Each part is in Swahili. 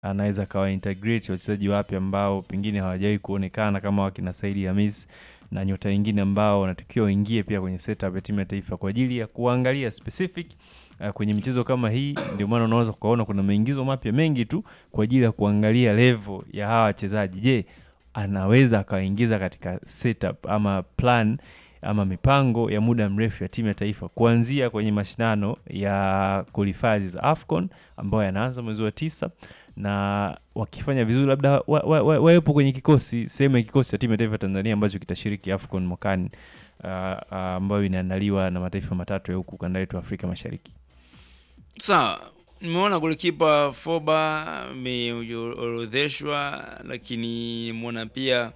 anaweza akawa integrate wachezaji wapya ambao pengine hawajawahi kuonekana kama wakina Saidi Hamis na nyota wengine ambao wanatakiwa waingie pia kwenye setup ya timu ya taifa kwa ajili ya kuangalia specific uh, kwenye michezo kama hii. Ndio maana unaweza kuona kuna maingizo mapya mengi tu kwa ajili ya kuangalia level ya hawa wachezaji. Je, anaweza akawaingiza katika setup ama plan ama mipango ya muda mrefu ya timu ya taifa kuanzia kwenye mashindano ya qualifiers za AFCON ambayo yanaanza mwezi wa tisa na wakifanya vizuri labda wawepo wa, wa, wawepo kwenye kikosi sehemu ya kikosi cha timu ya taifa ya Tanzania ambacho kitashiriki AFCON mwakani uh, uh, ambayo inaandaliwa na mataifa matatu ya huku kanda yetu Afrika Mashariki. Sawa, nimeona golikipa Foba ameorodheshwa, lakini nimeona pia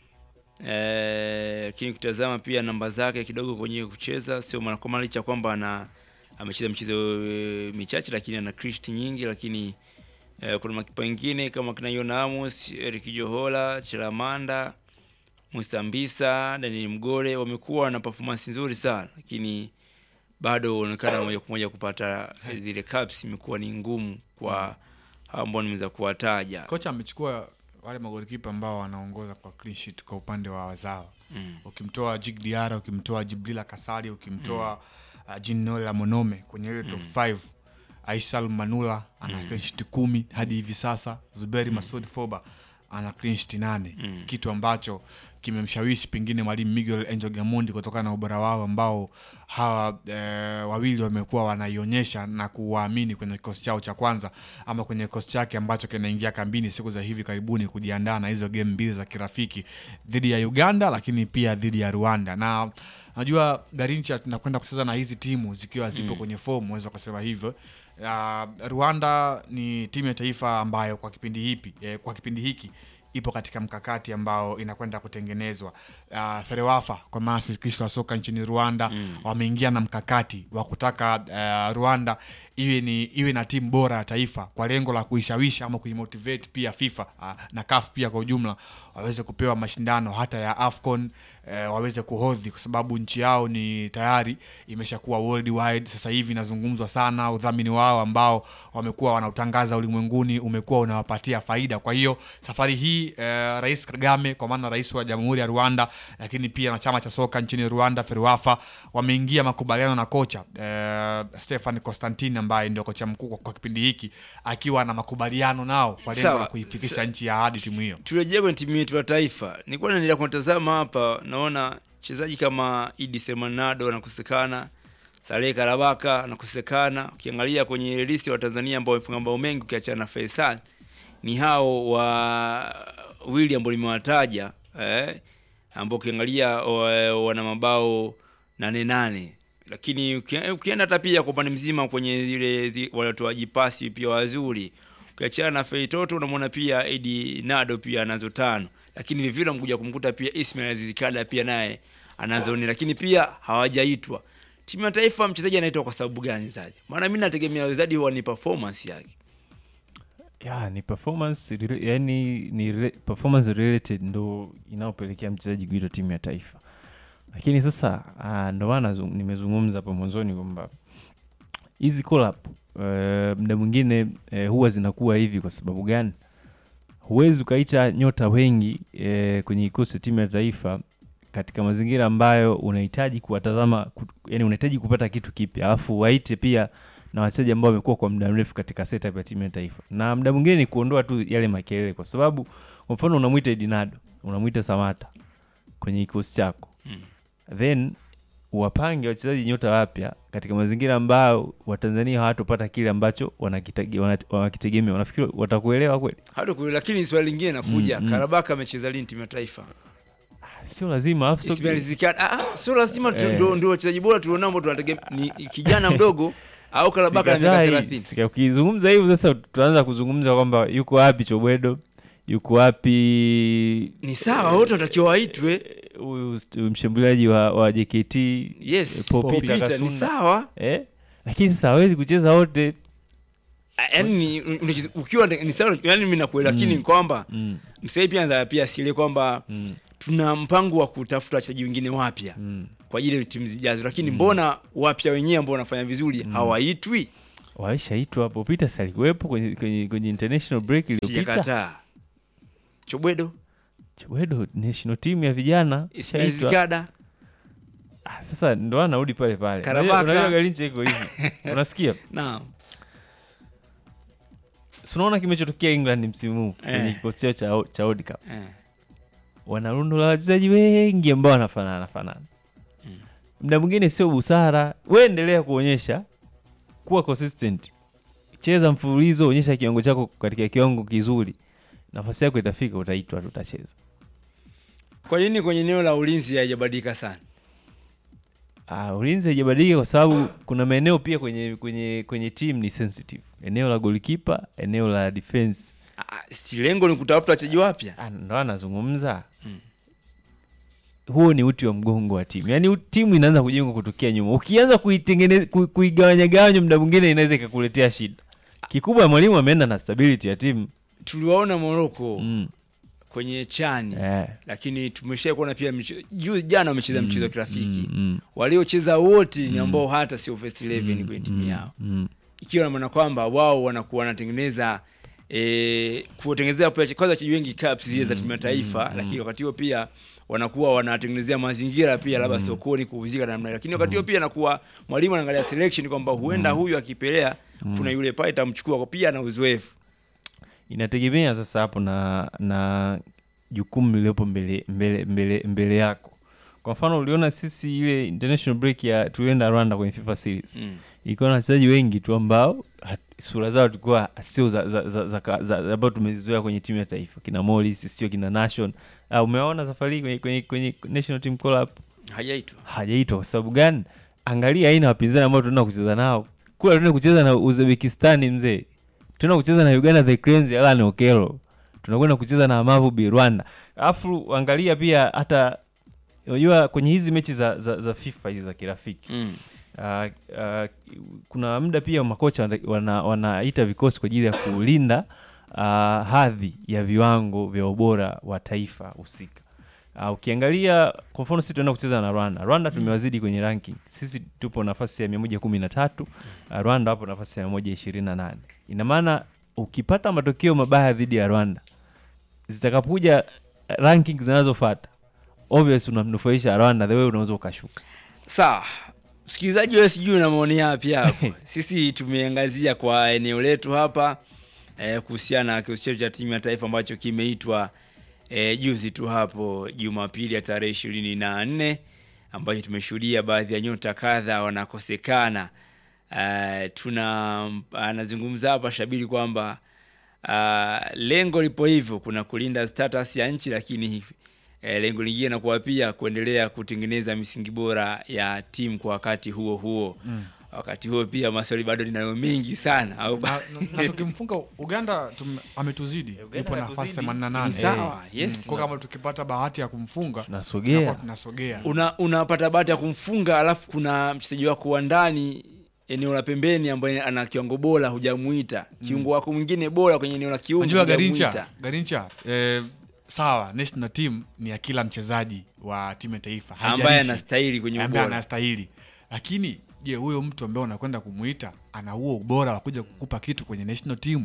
eh, lakini kutazama pia namba zake kidogo kwenye kucheza sio mara kwa mara, licha kwamba ana amecheza michezo e, michache, lakini ana credit nyingi, lakini eh, kuna makipa wengine kama kina Yona Amos, Eric Johola, Chilamanda, Musa Mbisa, Daniel Mgore wamekuwa na performance nzuri sana, lakini bado unaonekana moja kwa moja kupata zile caps imekuwa ni ngumu kwa hao ambao nimeweza kuwataja. kocha amechukua wale magolikipa ambao wanaongoza kwa clean sheet kwa upande wa wazawa Mm. ukimtoa Jig Diarra ukimtoa Jibrila Kasari ukimtoa uh, Jinnola Monome kwenye ile top 5 Aisal Manula ana clean sheet kumi hadi hivi sasa Zuberi Masud Foba ana clean sheet nane kitu ambacho kimemshawishi pengine mwalimu Miguel Angel Gamondi kutokana na ubora wao ambao hawa e, wawili wamekuwa wanaionyesha na kuwaamini kwenye kikosi chao cha kwanza ama kwenye kikosi chake ambacho kinaingia kambini siku za hivi karibuni kujiandaa na hizo game mbili za kirafiki dhidi ya Uganda lakini pia dhidi ya Rwanda na najua Garincha tunakwenda kucheza na hizi timu zikiwa zipo kwenye fomu unaweza kusema hivyo uh, Rwanda ni timu ya taifa ambayo kwa kipindi hipi eh, kwa kipindi hiki ipo katika mkakati ambao inakwenda kutengenezwa. Uh, Ferewafa kwa maana shirikisho la soka nchini Rwanda mm. wameingia na mkakati wa kutaka uh, Rwanda iwe ni iwe na timu bora ya taifa kwa lengo la kuishawishi ama kuimotivate pia FIFA uh, na CAF pia kwa ujumla waweze kupewa mashindano hata ya AFCON uh, waweze kuhodhi kwa sababu nchi yao ni tayari imeshakuwa worldwide. Sasa hivi inazungumzwa sana, udhamini wao ambao wamekuwa wanautangaza ulimwenguni umekuwa unawapatia faida. Kwa hiyo safari hii eh, Rais Kagame kwa maana rais wa Jamhuri ya Rwanda, lakini pia na chama cha soka nchini Rwanda FERWAFA wameingia makubaliano na kocha eh, Stefan Constantine ambaye ndio kocha mkuu kwa, kwa kipindi hiki akiwa na makubaliano nao kwa lengo Sawa. la kuifikisha Sa- nchi ya hadi timu hiyo. Turejee kwenye timu yetu ya taifa. Nilikuwa naendelea kutazama hapa, naona mchezaji kama Idi Semanado anakosekana, Saleh Karabaka anakosekana. Ukiangalia kwenye listi ya Watanzania ambao wamefunga mabao mengi, ukiachana na Faisal, ni hao wa wili ambao nimewataja eh, ambao ukiangalia wa- wana mabao nane nane lakini uki- ukienda hata pia kwa upande mzima kwenye zile zi- watoaji pasi pia wazuri ukiachana na Feitoto unamwona pia Edi Nado pia anazo tano, lakini vivile amkuja kumkuta pia Ismail Aziz Kada pia naye anazo nne, lakini pia hawajaitwa timu ya taifa. Mchezaji anaitwa kwa sababu gani zaidi? Maana mimi nategemea zaidi huwa ni performance yake. ya ni performance rela- yani ni re, performance related ndo inayopelekea mchezaji kuitwa timu ya taifa lakini sasa ah, ndo maana zu- nimezungumza hapo mwanzoni kwamba hizi collab uh, mda mwingine uh, huwa zinakuwa hivi kwa sababu gani huwezi ukaita nyota wengi uh, kwenye kikosi cha timu ya taifa katika mazingira ambayo unahitaji kuwatazama ku, yani unahitaji kupata kitu kipya alafu waite pia na wachezaji ambao wamekuwa kwa muda mrefu katika setup ya timu ya taifa na muda mwingine ni kuondoa tu yale makelele kwa sababu kwa mfano unamwita Edinado unamwita Samata kwenye kikosi chako Mm. then wapange wachezaji nyota wapya katika mazingira ambayo watanzania hawatopata kile ambacho wanakitege- wana- wanakitegemea wanafikiri watakuelewa kweli Hata kule, lakini swali lingine nakuja, Mm, mm. Karabaka amecheza lini timu ya taifa? sio lazima alafu sio- Ismail Aziz Kada, ah, ah, sio lazima tu- Eh. ndio ndio wachezaji bora tulionao ambao tunategemea ni kijana mdogo au Karabaka na miaka Sikatai, 30. sika- ukizungumza hivyo sasa tutaanza kuzungumza kwamba yuko wapi Chobwedo yuko wapi Ni sawa, wote wanatakiwa waitwe. huyu st- mshambuliaji wa, wa JKT Yes, eh, Paul Peter Peter ni Kasunda. sawa. eh? lakini sasa hawezi kucheza wote Ah, Yaani ni- unacheza- ukiwa ni sawa, yani mimi nakuelewa, lakini ni kwamba mm, msai pia anza pia sile kwamba mm, tuna mpango wa kutafuta wachezaji wengine wapya mm. kwa ajili ya timu zijazo, lakini mbona wapya wenyewe ambao wanafanya vizuri hawaitwi? waishaitwa hapo Peters alikuwepo kwenye, kwenye, kwenye international break iliyopita sijakataa chobwedo Chwedo national team ya vijana Ismail ishaitwa. Zikada Ah, sasa ndo anarudi pale pale Karabaka. Unajua- unajua Garincha iko hivi unasikia naam Si unaona kimechotokea England msimu huu kwenye Eh. kikosi chao cha, cha World Cup eh. wana rundo la wachezaji wengi ambao wanafanana fanana Mm. muda mwingine sio busara we endelea kuonyesha kuwa consistent cheza mfululizo onyesha kiwango chako katika kiwango kizuri nafasi yako itafika utaitwa tu utacheza kwa nini kwenye eneo la ulinzi haijabadilika sana Ah, ulinzi haijabadilika kwa sababu kuna maeneo pia kwenye kwenye kwenye team ni sensitive eneo la goalkeeper eneo la defense Ah, si lengo ni kutafuta wachezaji wapya Ah, ndo anazungumza Mm. huo ni uti wa mgongo wa timu yaani u- timu inaanza kujengwa kutokea nyuma ukianza kuitengeneza ku- kuigawanyagawanya muda mwingine inaweza ikakuletea shida kikubwa mwalimu ameenda na stability ya timu tuliwaona moroko mm. kwenye chani eh. lakini tumesha kuona pia mche- juu jana wamecheza mchezo wa kirafiki mm, mm, waliocheza wote ni ambao hata sio first 11 kwenye timu yao mm. ikiwa na maana kwamba wao wanakuwa wanatengeneza e, kuwatengenezea pia kwanza wachezaji wengi caps zile za timu ya taifa lakini wakati huo pia wanakuwa wanatengenezea mazingira pia labda sokoni kuuzika namna hiyo. lakini wakati huo pia anakuwa mwalimu anaangalia selection kwamba huenda huyu akipelea kuna yule pale itamchukua kwa pia na uzoefu inategemea sasa hapo na na jukumu lililopo mbele, mbele, mbele, mbele yako kwa mfano uliona sisi ile international break ya tulienda rwanda kwenye fifa series mm. ilikuwa na wachezaji wengi tu ambao hat- sura zao tulikuwa sio za, za, za, za, za, za, ambao tumezizoea kwenye timu ya taifa kina Morris sio kina Nation uh, umewaona safari hii kwenye, kwenye, kwenye national team call up hajaitwa hajaitwa kwa sababu gani angalia aina ya wapinzani ambao tunaenda kucheza nao kula tunaenda kucheza na uzbekistani mzee tunaenda kucheza na uganda the cranes ya Alan Okello tunakwenda kucheza na Amavubi Rwanda alafu angalia pia hata unajua kwenye hizi mechi za, za, za FIFA hizi za kirafiki mm. uh, uh, kuna muda pia makocha wana- wana- wanaita vikosi kwa ajili ya kulinda uh, hadhi ya viwango vya ubora wa taifa husika. Uh, ukiangalia kwa mfano sisi tunaenda kucheza na Rwanda. Rwanda tumewazidi kwenye ranking. Sisi tupo nafasi ya 113, uh, Rwanda wapo nafasi ya 128. Ina maana ukipata matokeo mabaya dhidi ya Rwanda zitakapokuja uh, ranking zinazofuata obvious unamnufaisha Rwanda the way unaweza ukashuka. sawa msikilizaji wewe sijui una maoni yapi hapo sisi tumeangazia kwa eneo letu hapa eh, kuhusiana na kikosi chetu cha timu ya taifa ambacho kimeitwa eh, juzi tu hapo jumapili ya tarehe ishirini na nne ambacho tumeshuhudia baadhi ya nyota kadha wanakosekana uh, tuna anazungumza hapa shabiri kwamba uh, lengo lipo hivyo kuna kulinda status ya nchi lakini eh, lengo lingine nakuwa pia kuendelea kutengeneza misingi bora ya timu kwa wakati huo huo mm. wakati huo pia maswali bado ninayo mengi sana au na, na, na tukimfunga uganda tum, ametuzidi Uganda yupo nafasi ametuzidi. 88 Ni sawa, yes. kwa kama tukipata bahati ya kumfunga Tunasogea. tunakuwa tunasogea una unapata bahati ya kumfunga alafu kuna mchezaji wako wa ndani eneo la pembeni ambaye ana kiwango bora hujamuita kiungo wako mwingine bora kwenye eneo la kiungo unajua garincha hujamuita. garincha eh, sawa national team ni ya kila mchezaji wa timu ya taifa ambaye Haijalishi anastahili kwenye ambaye ubora anastahili lakini je huyo mtu ambaye unakwenda kumuita ana huo ubora wa kuja kukupa kitu kwenye national team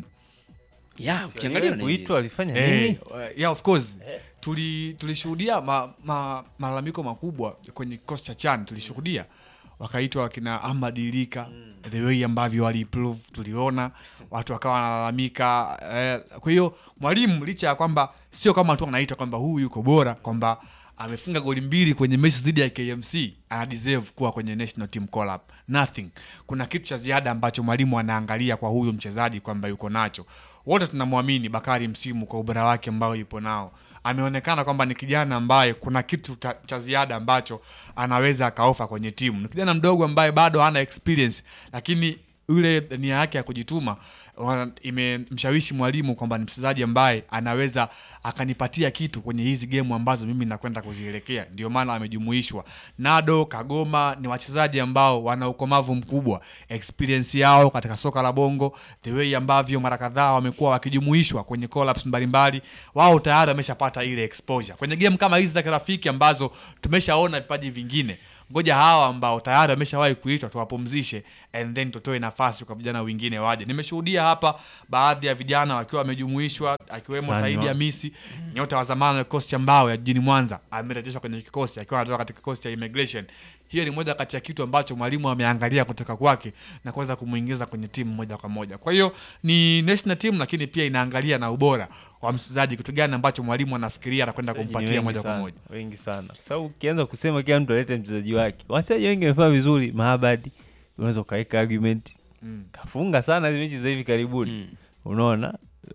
ya ukiangalia Yeye kuitwa alifanya Eh, nini? uh, yeah, of course tuli tulishuhudia ma, ma, malalamiko makubwa kwenye kikosi cha chan tulishuhudia wakaitwa wakina Ahmad Ilika the way ambavyo waliimprove tuliona watu wakawa wanalalamika eh, kwa hiyo mwalimu licha ya kwamba sio kama tu anaita kwamba huyu yuko bora kwamba amefunga goli mbili kwenye mechi dhidi ya KMC ana deserve kuwa kwenye national team call up nothing kuna kitu cha ziada ambacho mwalimu anaangalia kwa huyu mchezaji kwamba yuko nacho wote tunamwamini Bakari msimu kwa ubora wake ambao yupo nao ameonekana kwamba ni kijana ambaye kuna kitu cha, cha ziada ambacho anaweza akaofa kwenye timu ni kijana mdogo ambaye bado hana experience lakini yule nia yake ya kujituma wa- imemshawishi mwalimu kwamba ni mchezaji ambaye anaweza akanipatia kitu kwenye hizi gemu ambazo mimi nakwenda kuzielekea ndio maana amejumuishwa nado kagoma ni wachezaji ambao wana ukomavu mkubwa experience yao katika soka la bongo the way ambavyo mara kadhaa wamekuwa wakijumuishwa kwenye collabs mbalimbali wao tayari wameshapata ile exposure kwenye game kama hizi za kirafiki ambazo tumeshaona vipaji vingine ngoja hawa ambao tayari wameshawahi kuitwa tuwapumzishe and then tutoe nafasi kwa vijana wengine waje nimeshuhudia hapa baadhi ya vijana wakiwa wamejumuishwa akiwemo Sanywa. saidi hamisi nyota wa zamani wa kikosi cha mbao ya jijini mwanza amerejeshwa kwenye kikosi akiwa anatoka katika kikosi cha immigration hiyo ni moja kati ya kitu ambacho mwalimu ameangalia kutoka kwake na kuweza kumwingiza kwenye timu moja kwa moja kwa hiyo ni national team lakini pia inaangalia na ubora wa mchezaji kitu gani ambacho mwalimu anafikiria anakwenda Wachezaji ni kumpatia wengi moja kwa sana, moja wengi sana kwa sababu ukianza kusema kila mtu alete mchezaji wake wachezaji wengi wamefanya vizuri mahabadi unaweza ukaweka argument Mm. kafunga sana hizi mechi za hivi karibuni Mm. unaona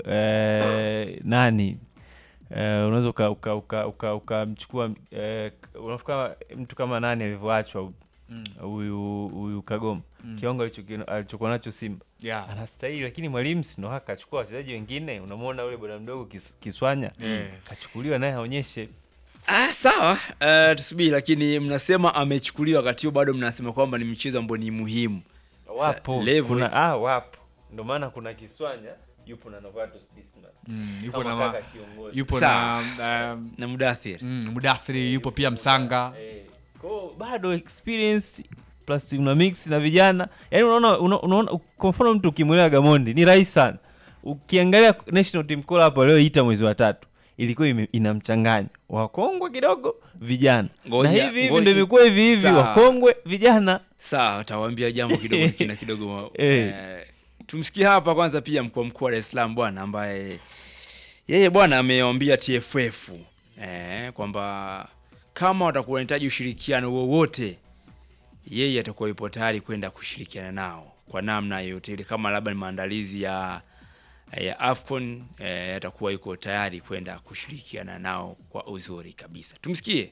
eh, nani eh, unaweza uka- uka- uka- uka- ukamchukua eh, unafikiri mtu kama nani alivyoachwa Mm. huyu huyu kagoma Mm. kiwango alichoki- alichokuwa nacho simba yeah. anastahili lakini mwalimu sindo haka achukua wachezaji wengine unamwona ule bwana mdogo kis, kiswanya Eh. achukuliwa naye aonyeshe Ah, sawa uh, tusubiri lakini mnasema amechukuliwa wakati huo bado mnasema kwamba ni mchezo ambao ni muhimu wapo level- kuna, ah, wapo ndio maana kuna kiswanya yupo na novatus dismas Mm, yupo Kama na ma- kaka kiongozi. yupo Sawa. na um, na mudathiri mm, mudathiri yupo pia msanga Eh, kwao bado experience plus una mix na vijana yaani unaona una- unaona kwa mfano mtu ukimwelewa gamondi ni rahisi sana ukiangalia national team call hapo walioita mwezi wa tatu ilikuwa ime- ina mchanganyo wakongwe kidogo vijana Ngoja- na hivi hivi ngoja- ndio imekuwa hivi hivi Sawa. wakongwe vijana sawa utawaambia jambo kidogo kina kidogo Eh. eh, tumsikie hapa kwanza pia mkuu wa mkoa wa Dar es Salaam bwana ambaye yeye bwana amewaambia TFF eh, kwamba kama watakuwa wanahitaji ushirikiano wowote yeye atakuwa yupo tayari kwenda kushirikiana nao kwa namna yoyote ile kama labda ni maandalizi ya ya Afcon eh, atakuwa yuko tayari kwenda kushirikiana nao kwa uzuri kabisa tumsikie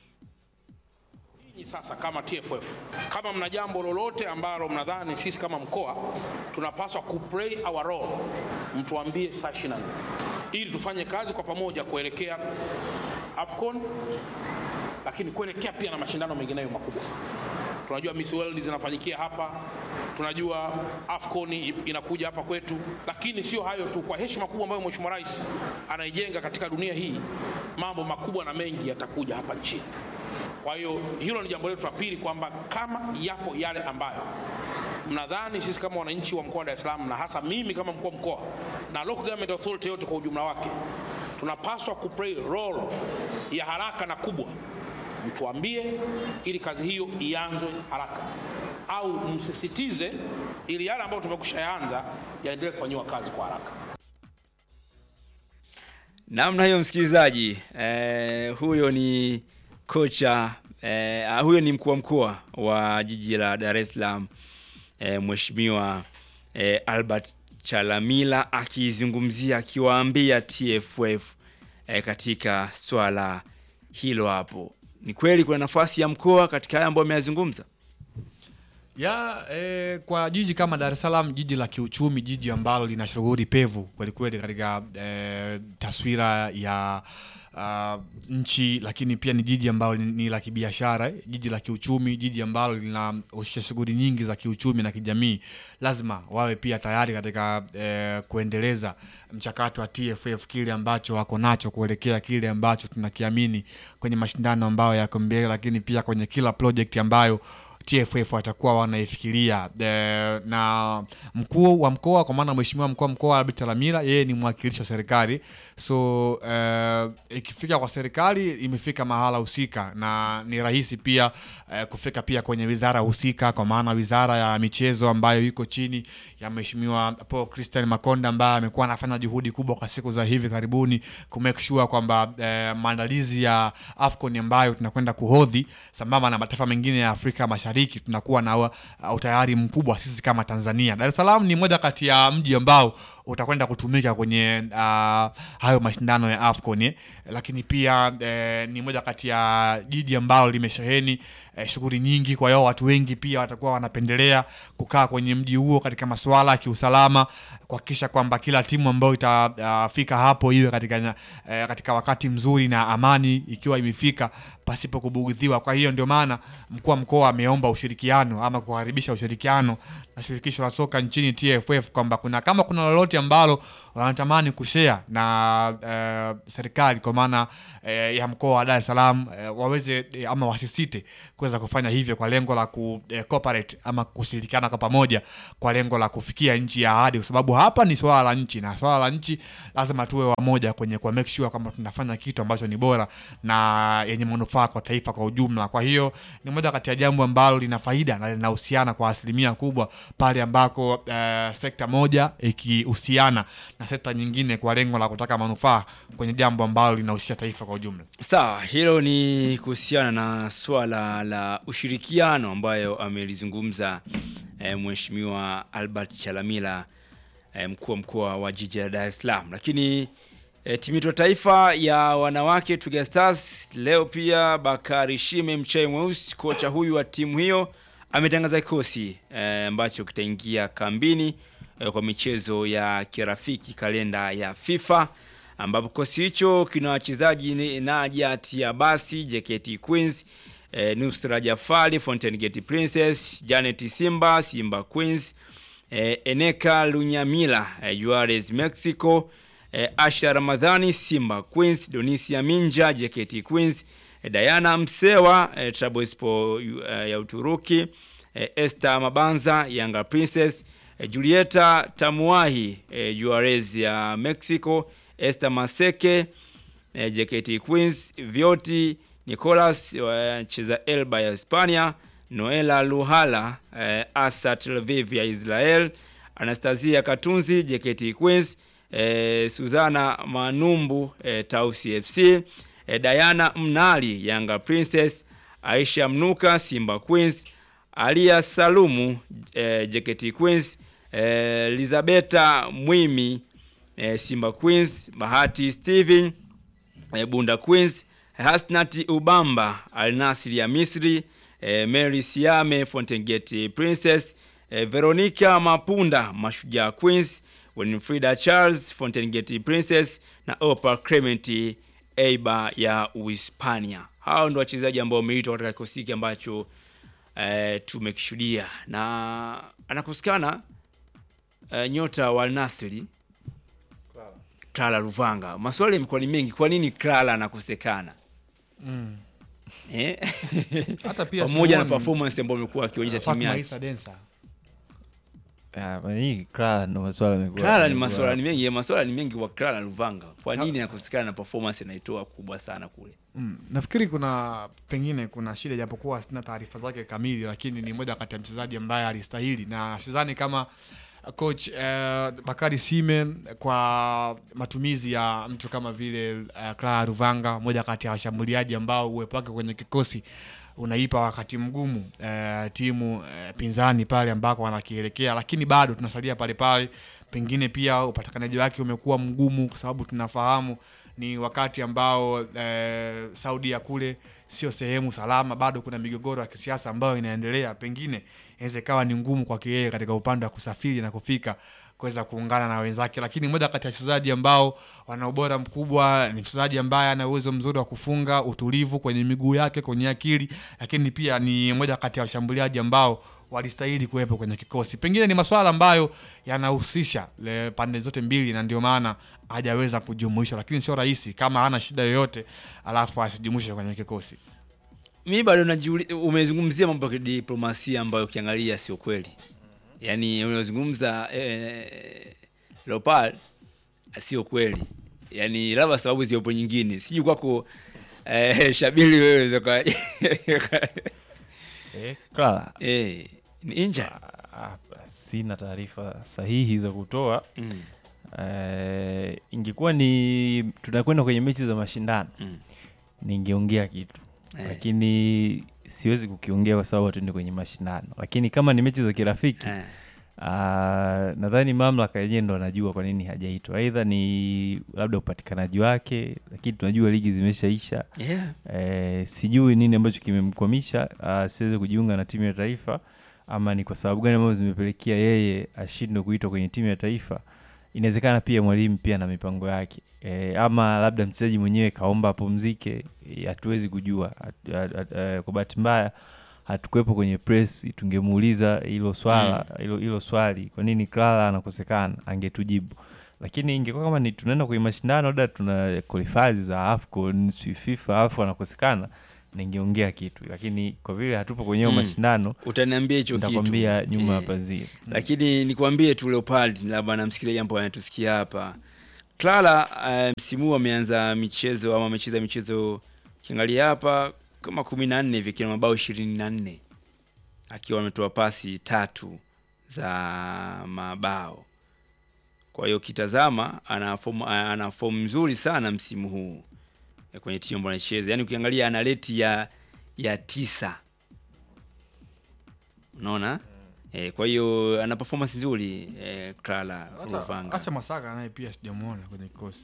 Nyinyi Sasa kama TFF, kama mna jambo lolote ambalo mnadhani sisi kama mkoa tunapaswa kuplay our role, mtuambie saa 24 ili tufanye kazi kwa pamoja kuelekea Afcon, lakini kuelekea pia na mashindano mengineyo makubwa. Tunajua Miss World zinafanyikia hapa, tunajua Afcon inakuja hapa kwetu, lakini sio hayo tu. Kwa heshima kubwa ambayo Mheshimiwa Rais anaijenga katika dunia hii, mambo makubwa na mengi yatakuja hapa nchini. Kwa hiyo hilo ni jambo letu la pili, kwamba kama yapo yale ambayo mnadhani sisi kama wananchi wa mkoa wa Dar es Salaam na hasa mimi kama mkuu wa mkoa na local government authority yote kwa ujumla wake tunapaswa kuplay role ya haraka na kubwa, mtuambie ili kazi hiyo ianzwe haraka, au msisitize ili yale ambayo tumekusha yaanza yaendelee kufanyiwa kazi kwa haraka. namna hiyo msikilizaji eh, huyo ni kocha eh, ah, huyo ni mkuu wa mkoa wa jiji la Dar es Salaam eh, mheshimiwa eh, Albert Chalamila akizungumzia akiwaambia TFF eh, katika swala hilo hapo. Ni kweli kuna nafasi ya mkoa katika haya ambayo ameyazungumza. ya eh, kwa jiji kama Dar es Salaam, jiji la kiuchumi, jiji ambalo lina shughuli pevu kwelikweli katika eh, taswira ya uh, nchi, lakini pia ni jiji ambalo ni, ni la kibiashara, eh, jiji la kiuchumi, jiji ambalo linahusisha shughuli nyingi za kiuchumi na kijamii. Lazima wawe pia tayari katika eh, kuendeleza mchakato wa TFF, kile ambacho wako nacho kuelekea kile ambacho tunakiamini kwenye mashindano ambayo yako mbele, lakini pia kwenye kila project ambayo TFF watakuwa wanaifikiria e, na mkuu wa mkoa kwa maana mheshimiwa mkuu wa mkoa Albert Chalamila yeye ni mwakilishi wa serikali so e, ikifika kwa serikali imefika mahala husika na ni rahisi pia e, kufika pia kwenye wizara husika kwa maana wizara ya michezo ambayo iko chini ya mheshimiwa Paul Christian Makonda ambaye amekuwa anafanya juhudi kubwa kwa siku za hivi karibuni ku make sure kwamba e, maandalizi ya AFCON ambayo tunakwenda kuhodhi sambamba na mataifa mengine ya Afrika Mashariki tunakuwa na uh, utayari mkubwa sisi kama Tanzania. Dar es Salaam ni moja kati ya mji ambao utakwenda kutumika kwenye uh, hayo mashindano ya AFCON eh. Lakini pia eh, ni moja kati ya jiji ambalo limesheheni eh, shughuli nyingi, kwa hiyo watu wengi pia watakuwa wanapendelea kukaa kwenye mji huo katika masuala ya kiusalama, kuhakikisha kwamba kila timu ambayo itafika hapo iwe katika, eh, katika wakati mzuri na amani ikiwa imefika pasipo kubugudhiwa. Kwa hiyo ndio maana mkuu wa mkoa ameomba ushirikiano ama kukaribisha ushirikiano na shirikisho la soka nchini TFF kwamba kuna kama kuna lolote ambalo wanatamani kushare na eh, serikali kwa maana eh, ya mkoa wa Dar es Salaam eh, waweze eh, ama wasisite kuweza kufanya hivyo kwa lengo la ku eh, cooperate ama kushirikiana kwa pamoja kwa lengo la kufikia nchi ya ahadi, kwa sababu hapa ni swala la nchi na swala la nchi lazima tuwe wamoja kwenye kwa make sure kwamba tunafanya kitu ambacho ni bora na yenye manufaa kwa taifa kwa ujumla. Kwa hiyo ni moja kati ya jambo ambalo lina faida na linahusiana kwa asilimia kubwa pale ambako eh, sekta moja ikihusiana na sekta nyingine kwa lengo la kutaka manufaa kwenye jambo ambalo linahusisha taifa kwa ujumla. Sawa, hilo ni kuhusiana na swala la ushirikiano ambayo amelizungumza eh, Mheshimiwa Albert Chalamila eh, mkuu wa mkoa wa jiji la Dar es Salaam. Lakini eh, timu yetu ya taifa ya wanawake Twiga Stars leo pia Bakari Shime Mchai Mweusi, kocha huyu wa timu hiyo ametangaza kikosi eh, ambacho kitaingia kambini eh, kwa michezo ya kirafiki kalenda ya FIFA ambapo kikosi hicho kina wachezaji ni Najat Abasi, JKT Queens, eh, Nusra Jafari, Fountain Gate Princess, Janet Simba, Simba Queens, eh, Eneka Lunyamila, eh, Juarez Mexico, eh, Asha Ramadhani, Simba Queens, Donisia Minja, JKT Queens, eh, Diana Msewa, eh, Trabzonspor eh, ya Uturuki, eh, Esther Mabanza, Yanga Princess, eh, Julieta Tamuahi, eh, Juarez ya Mexico, Esther Maseke, eh, JKT Queens, Vioti Nicolas wacheza Elba ya Hispania, Noela Luhala eh, Asa Tel Aviv ya Israel, Anastasia Katunzi JKT Queens, eh, Suzana Manumbu eh, Tausi FC, eh, Diana Mnali Yanga Princess, Aisha Mnuka Simba Queens, Alia Salumu eh, JKT Queens, eh, Elizabeta Mwimi eh, Simba Queens, Bahati Steven eh, Bunda Queens, Hasnati Ubamba Al Nassr ya Misri, eh, Mary Siame Fountain Gate Princess, eh, Veronica Mapunda Mashujaa Queens, Winfrida Charles Fountain Gate Princess na Opa Clement Eiba ya Uhispania. Hao ndio wachezaji ambao wameitwa katika kikosi hiki ambacho eh, tumekishuhudia na anakosekana eh, nyota wa Al Nassr Clara Luvanga. Maswali yamekuwa ni mengi, kwa nini Clara anakosekana? Eh? Hata pia pamoja na simuoni- performance ambayo amekuwa akionyesha timu Fatma yake. Isa Densa Ah, mara nyingi Clara ndo maswala yamekuwa- Clara ni yamekuwa- maswala ni mengi, ya maswala ni mengi kwa Clara Luvanga. Kwa nini anakosekana na performance anaitoa kubwa sana kule? Mm, nafikiri kuna pengine kuna shida japokuwa sina taarifa zake kamili, lakini ni moja kati ya mchezaji ambaye alistahili, na sidhani kama coach eh, Bakari Sime kwa matumizi ya mtu kama vile eh, Clara Ruvanga, moja kati ya washambuliaji ambao uwepo wake kwenye kikosi unaipa wakati mgumu eh, timu eh, pinzani pale ambako wanakielekea, lakini bado tunasalia pale pale. Pengine pia upatikanaji wake umekuwa mgumu, kwa sababu tunafahamu ni wakati ambao eh, Saudi ya kule sio sehemu salama, bado kuna migogoro ya kisiasa ambayo inaendelea. Pengine inaweza ikawa ni ngumu kwake yeye katika upande wa kusafiri na kufika kuweza kuungana na wenzake, lakini moja kati ya wachezaji ambao wana ubora mkubwa ni mchezaji ambaye ana uwezo mzuri wa kufunga, utulivu kwenye miguu yake, kwenye akili, lakini pia ni moja kati ya washambuliaji ambao walistahili kuwepo kwenye kikosi. Pengine ni masuala ambayo yanahusisha le- pande zote mbili, na ndio maana hajaweza kujumuishwa, lakini sio rahisi kama hana shida yoyote alafu asijumuishwe kwenye kikosi. Mimi bado najiuliza, umezungumzia mambo ya kidiplomasia ambayo ukiangalia sio kweli. Yaani unazungumza eh, Leopard sio kweli. Yaani labda sababu ziopo nyingine. Sijui kwako eh, Shabili wewe zoka Eh, Clara. eh ni inja. Ah, sina taarifa sahihi za kutoa Mm. eh, ingekuwa ni tunakwenda kwenye mechi za mashindano Mm. ningeongea kitu Eh. lakini siwezi kukiongea kwa sababu hatuende kwenye mashindano lakini kama ni mechi za kirafiki Eh. ah, nadhani mamlaka yenyewe ndo anajua kwa nini hajaitwa aidha ni labda upatikanaji wake lakini tunajua ligi zimeshaisha Yeah. Eh, sijui nini ambacho kimemkwamisha asiweze kujiunga na timu ya taifa ama ni kwa sababu gani ambazo zimepelekea yeye ashindwe kuitwa kwenye timu ya taifa. Inawezekana pia mwalimu pia na mipango yake e, ama labda mchezaji mwenyewe kaomba apumzike, eh, hatuwezi kujua. Hat- hat- hat- eh, Kwa bahati mbaya hatukuwepo kwenye press, tungemuuliza hilo swala hilo hilo swali, kwa nini Clara anakosekana, angetujibu lakini ingekuwa kama ni tunaenda kwenye mashindano labda tuna qualifiers za AFCON si FIFA alafu anakosekana ningeongea kitu lakini kwa vile hatupo kwenye hayo Mm. mashindano utaniambia hicho kitu nitakwambia nyuma ya Eh, pazia lakini nikwambie tu Leopard, labda na msikilizaji ambao anatusikia hapa, Clara uh, msimu huu ameanza michezo ama amecheza michezo ukiangalia hapa kama kumi na nne hivi akiwa na mabao ishirini na nne akiwa ametoa pasi tatu za mabao. Kwa hiyo ukitazama ana fomu ana fomu nzuri sana msimu huu eh, kwenye timu ambayo anacheza, yaani ukiangalia ana reti ya ya tisa, unaona eh, kwa hiyo ana performance nzuri eh, Clara Ruvanga. acha masaka naye pia sijamuona kwenye kikosi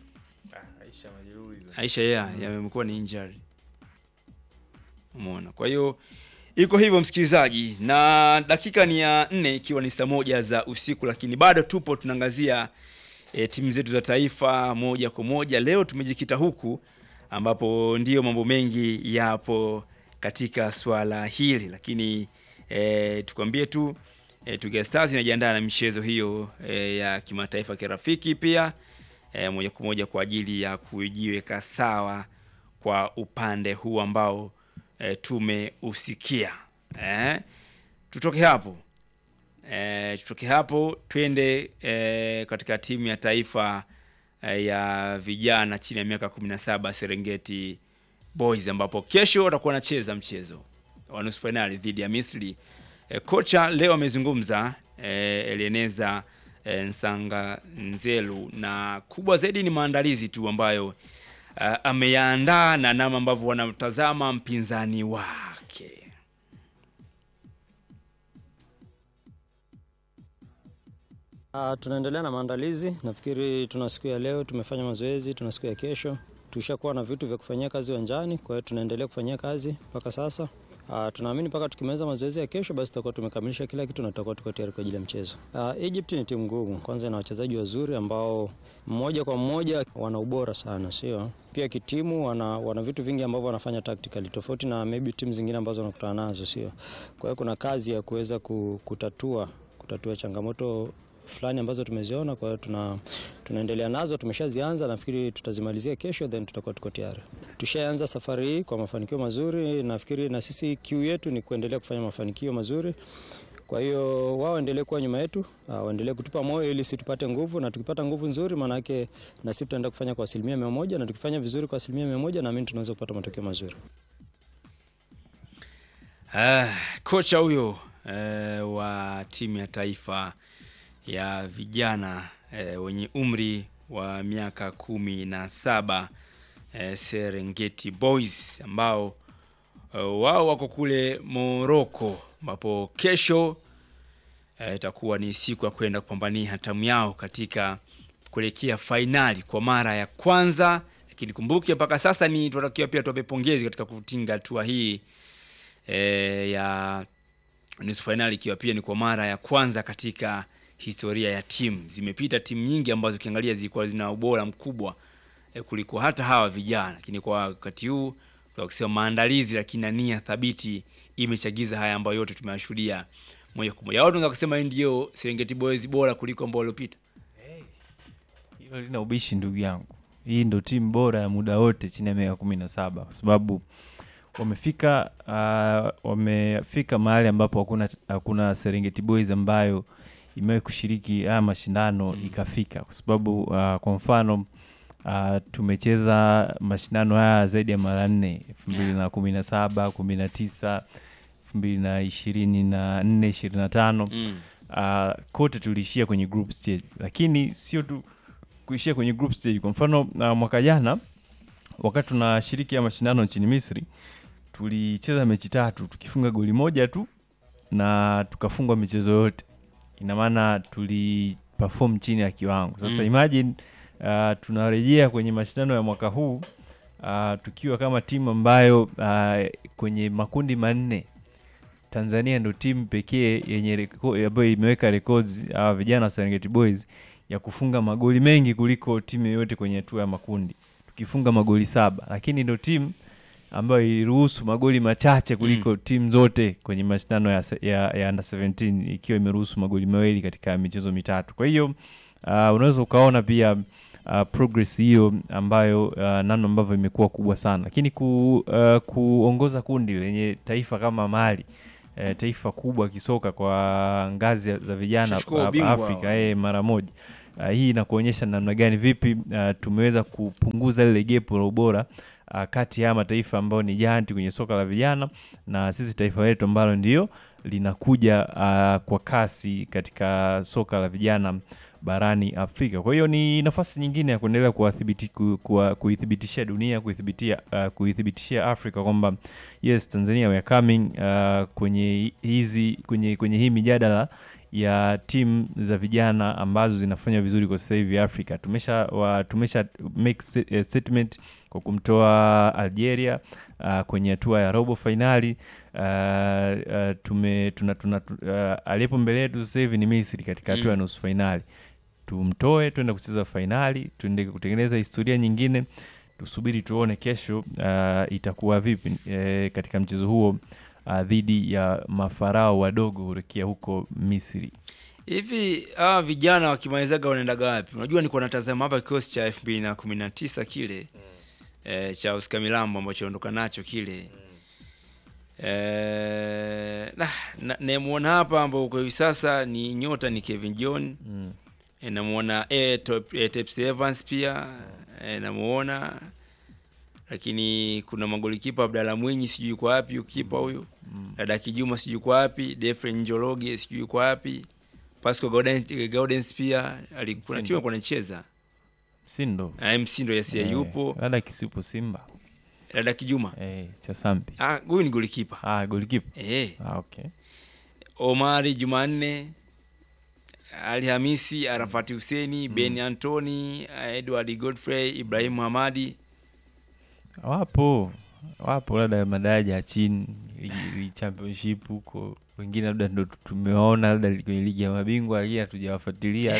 Aisha yeah, yamekuwa ni injury. Umeona. Kwa hiyo iko hivyo msikilizaji, na dakika ni ya nne ikiwa ni saa moja za usiku, lakini bado tupo tunaangazia e, timu zetu za taifa moja kwa moja. Leo tumejikita huku ambapo ndiyo mambo mengi yapo katika swala hili, lakini e, tukwambie tu e, Twiga Stars inajiandaa na michezo hiyo e, ya kimataifa kirafiki pia e, moja kwa moja kwa ajili ya kujiweka sawa kwa upande huu ambao e, tumeusikia eh. Tutoke hapo e, tutoke hapo twende e, katika timu ya taifa e, ya vijana chini ya miaka 17 Serengeti Boys ambapo kesho watakuwa wanacheza mchezo wa nusu fainali dhidi ya Misri. E, kocha leo amezungumza e, Eleneza e, Nsanga Nzelu, na kubwa zaidi ni maandalizi tu ambayo uh, ameyaandaa na namna ambavyo wanamtazama mpinzani wake. Uh, tunaendelea na maandalizi. Nafikiri tuna siku ya leo tumefanya mazoezi, tuna siku ya kesho. Tushakuwa na vitu vya kufanyia kazi uwanjani, kwa hiyo tunaendelea kufanyia kazi mpaka sasa. Uh, tunaamini mpaka tukimaliza mazoezi ya kesho, basi tutakuwa tumekamilisha kila kitu na tutakuwa tuko tayari kwa ajili ya mchezo. Uh, Egypt ni timu ngumu, kwanza ina wachezaji wazuri ambao mmoja kwa mmoja wana ubora sana, sio pia kitimu, wana, wana vitu vingi ambavyo wanafanya tactically tofauti na maybe timu zingine ambazo wanakutana nazo, sio. Kwa hiyo kuna kazi ya kuweza ku- kutatua kutatua changamoto fulani ambazo tumeziona. Kwa hiyo tuna, tunaendelea nazo, tumeshazianza. Nafikiri tutazimalizia kesho, then tutakuwa tuko tayari. Tushaanza safari hii kwa mafanikio mazuri. Nafikiri na sisi kiu yetu ni kuendelea kufanya mafanikio mazuri. Kwa hiyo wao waendelee kuwa nyuma yetu, ah, waendelee kutupa moyo ili sisi tupate nguvu, na tukipata nguvu nzuri, maana yake na sisi tutaenda kufanya kwa asilimia mia moja, na tukifanya vizuri kwa asilimia mia moja, naamini tunaweza kupata matokeo mazuri. Ah, kocha huyo eh, wa timu ya taifa ya vijana eh, wenye umri wa miaka kumi na saba eh, Serengeti Boys ambao eh, wao wako kule Morocco ambapo kesho eh, itakuwa ni siku ya kwenda kupambania hatamu yao katika kuelekea fainali kwa mara ya kwanza, lakini kumbuke mpaka sasa ni tunatakiwa pia tuwape pongezi katika kutinga hatua hii e, ya nusu fainali ikiwa pia ni kwa mara ya kwanza katika historia ya timu. Zimepita timu nyingi ambazo ukiangalia zilikuwa zina ubora mkubwa e, kuliko hata hawa vijana, lakini kwa wakati huu kwa kusema maandalizi, lakini na nia thabiti imechagiza haya ambayo yote tumeyashuhudia moja kwa moja. Au tunaweza kusema hii ndio Serengeti Boys bora kuliko ambao waliopita. hilo lina ubishi ndugu yangu hii ndo timu bora ya muda wote chini ya miaka kumi na saba kwa sababu wamefika uh, wamefika mahali ambapo hakuna hakuna Serengeti Boys ambayo imewahi kushiriki haya mashindano ikafika, kwa sababu uh, kwa mfano uh, tumecheza mashindano haya zaidi ya mara nne elfu mbili na kumi na saba kumi na tisa elfu mbili na ishirini na nne ishirini na tano Mm. uh, kote tuliishia kwenye group stage, lakini sio tu kuishia kwenye group stage. Kwa mfano uh, mwaka jana wakati tunashiriki ya mashindano nchini Misri tulicheza mechi tatu tukifunga goli moja tu na tukafungwa michezo yote, ina maana tuli perform chini ya kiwango. Sasa Mm. imagine uh, tunarejea kwenye mashindano ya mwaka huu uh, tukiwa kama timu ambayo uh, kwenye makundi manne Tanzania ndo timu pekee yenye reko- ambayo imeweka records hawa vijana wa Serengeti Boys ya kufunga magoli mengi kuliko timu yoyote kwenye hatua ya makundi, tukifunga magoli saba, lakini ndo timu ambayo iliruhusu magoli machache kuliko timu zote kwenye mashindano ya, se- ya, ya under 17 ikiwa imeruhusu magoli mawili katika michezo mitatu. Kwa hiyo uh, unaweza ukaona pia uh, progress hiyo ambayo uh, namna ambavyo imekuwa kubwa sana, lakini ku, uh, kuongoza kundi lenye taifa kama Mali eh, taifa kubwa kisoka kwa ngazi ya- za vijana Shachukua hapa ubingwa Afrika hao. eh, mara moja. Uh, hii inakuonyesha namna gani vipi uh, tumeweza kupunguza lile gepu la ubora uh, kati ya mataifa ambayo ni giant kwenye soka la vijana na sisi taifa letu ambalo ndio linakuja uh, kwa kasi katika soka la vijana barani Afrika. Kwa hiyo ni nafasi nyingine ya kuendelea kuwathibiti- ku- kuwa- kuithibitishia dunia kuithibitia uh, kuithibitishia Afrika kwamba yes Tanzania we are coming uh, kwenye hizi kwenye kwenye hii mijadala ya timu za vijana ambazo zinafanya vizuri kwa sasa hivi Afrika. Tumesha wa, tumesha make sta- eh, statement kwa kumtoa Algeria uh, kwenye hatua ya robo fainali uh, uh, tume tuna, tuna, uh, aliyepo mbele yetu sasa hivi ni Misri katika hatua ya nusu fainali. Tumtoe tuende kucheza fainali, tuende kutengeneza historia nyingine. Tusubiri tuone kesho uh, itakuwa vipi eh, katika mchezo huo uh, dhidi ya mafarao wadogo hurekia huko Misri. hivi hawa vijana wakimalizaga wanaendaga wapi unajua nilikuwa natazama hapa kikosi cha elfu mbili na kumi na tisa kile eh, cha Oscar Milambo ambacho ondoka nacho kile eh, nah, na- namuona hapa ambao kwa hivi sasa ni nyota ni Kevin John Mm. eh, namuona eh, Top- eh, Tepsi Evans pia eh, namuona lakini kuna magolikipa Abdalla Mwinyi sijui kwa wapi ukipa huyu dada Kijuma sijui kwa wapi Defren Njoroge sijui kwa wapi Pascal Gauden- Gaudens pia alikuwa Msindo. timu alikuwa anacheza Sindo Ah, Msindo yes yeah, Eh, yupo labda kisipo Simba dada Kijuma eh, cha Sampi ah huyu ni golikipa ah, golikipa eh ah, okay. Omari Jumanne Ali Hamisi Arafati Huseni Ben Antoni Edward Godfrey Ibrahim Hamadi Wapo wapo labda madaraja ya chini ligi- ligi championship huko, wengine labda ndo tumewaona labda li- kwenye ligi ya mabingwa, lakini hatujawafuatilia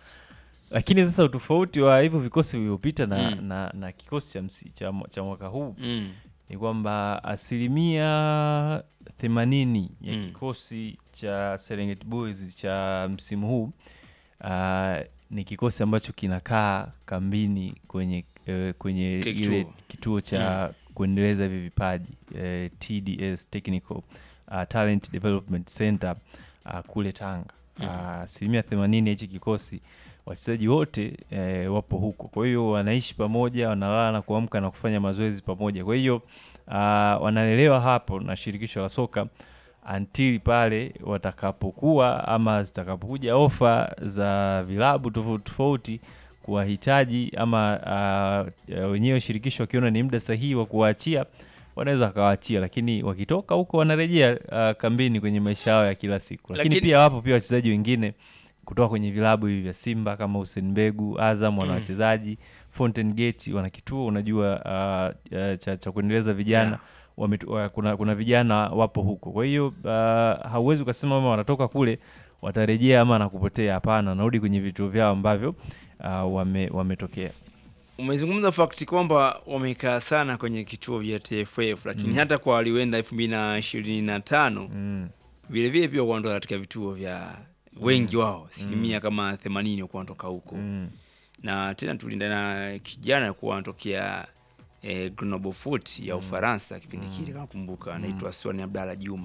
lakini sasa utofauti wa hivyo vikosi vilivyopita na, Mm. na, na kikosi cha, msi, cha, mwa- cha mwaka huu mm. ni kwamba asilimia themanini ya Mm. kikosi cha Serengeti Boys cha msimu huu uh, ni kikosi ambacho kinakaa kambini kwenye eh, kwenye Kile ile kituo. kituo cha kuendeleza hivi vipaji eh, TDS Technical uh, Talent Development Center uh, kule Tanga. Ah, asilimia themanini ya hichi kikosi wachezaji wote eh, wapo huko, kwa hiyo wanaishi pamoja, wanalala na kuamka na kufanya mazoezi pamoja. Kwa hiyo ah, wanalelewa hapo na shirikisho la soka until pale watakapokuwa ama zitakapokuja ofa za vilabu tofauti tofauti kuwahitaji ama uh, wenyewe shirikisho wakiona ni muda sahihi wa kuwaachia wanaweza wakawaachia, lakini wakitoka huko wanarejea uh, kambini kwenye maisha yao ya kila siku. Lakini, Lakini- pia wapo pia wachezaji wengine kutoka kwenye vilabu hivi vya Simba kama Hussein Mbegu, Azam wana wachezaji Fountain Gate wana kituo unajua uh, uh, cha, cha kuendeleza vijana Yeah. wametu- wa- kuna, kuna vijana wapo huko. Kwa hiyo uh, hauwezi ukasema kama wanatoka kule watarejea ama na kupotea. Hapana, wanarudi kwenye vituo vyao ambavyo uh, wame, wametokea. umezungumza fakti kwamba wamekaa sana kwenye kituo vya TFF lakini hata kwa walioenda elfu mbili na ishirini na tano Mm. vilevile pia kuondoka katika vituo vya wengi wao asilimia kama themanini wakuwa wanatoka huko Mm. na tena tulinda na kijana kuwa anatokea eh, Grenoble Foot ya Ufaransa kipindi kile kama kumbuka anaitwa Swani Abdalla Juma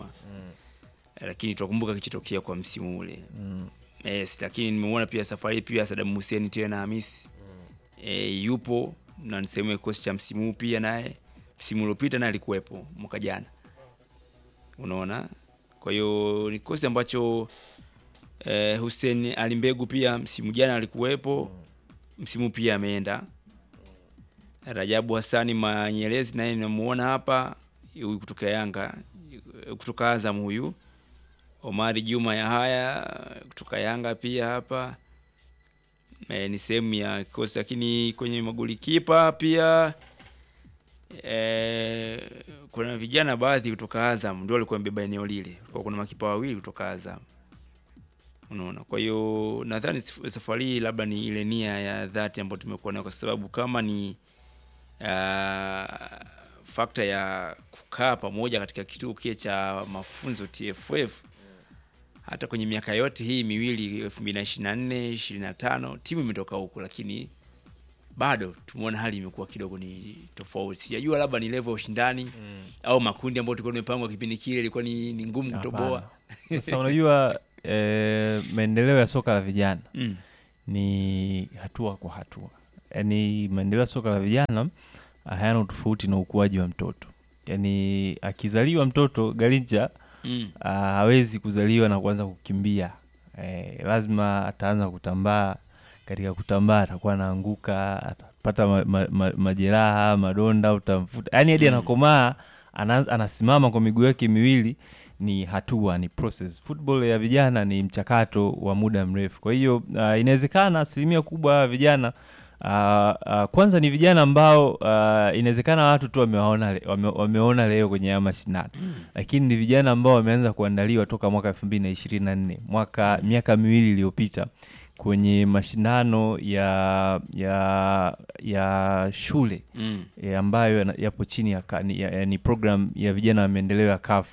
Eh, lakini tunakumbuka kichotokea kwa msimu ule Mm. yes, lakini nimeona pia safari hii pia Saddam Hussein tena Hamisi eh, yupo na ni sehemu ya kikosi cha msimu huu pia naye msimu uliopita naye alikuwepo mwaka jana unaona kwa hiyo ni kikosi ambacho eh, Hussein Alimbegu pia msimu jana alikuwepo msimu pia ameenda Rajabu Hassani Manyelezi naye namuona hapa huyu kutoka Yanga kutoka Azam huyu Omari Juma Yahaya kutoka Yanga pia hapa e, ni sehemu ya kikosi, lakini kwenye magolikipa pia e, kuna vijana baadhi kutoka Azam ndio walikuwa wamebeba eneo lile, kwa kuna makipa wawili kutoka Azam unaona. Kwa hiyo nadhani saf- safari hii labda ni ile nia ya dhati ambayo tumekuwa nayo, kwa sababu kama ni uh, fakta ya kukaa pamoja katika kituo kile cha mafunzo TFF hata kwenye miaka yote hii miwili 2024 25 timu imetoka huku, lakini bado tumeona hali imekuwa kidogo ni tofauti. Sijajua labda ni level ya ushindani au makundi ambayo tulikuwa tumepangwa kipindi kile ilikuwa ni, ni ngumu kutoboa. Hapana. Sasa unajua eh, maendeleo ya soka la vijana Mm. ni hatua kwa hatua, yaani maendeleo ya soka la vijana hayana utofauti na ukuaji wa mtoto. Yaani akizaliwa mtoto Garincha Mm. ah, hawezi kuzaliwa na kuanza kukimbia eh, lazima ataanza kutambaa. Katika kutambaa atakuwa anaanguka, atapata ma, ma, ma, majeraha, madonda, utamfuta yaani hadi Mm. anakomaa ana, anasimama kwa miguu yake miwili. Ni hatua, ni process. Football ya vijana ni mchakato wa muda mrefu. Kwa hiyo ah, inawezekana asilimia kubwa ya vijana ah, ah, kwanza ni vijana ambao ah, inawezekana watu tu wamewaona le, wame, wameona leo kwenye haya mashindano lakini ni vijana ambao wameanza kuandaliwa toka mwaka elfu mbili na ishirini na nne mwaka miaka miwili iliyopita kwenye mashindano ya ya ya shule Mm. eh, ambayo yana- yapo chini ya, ka- ni, ya, ya, ni program ya vijana wa maendeleo ya CAF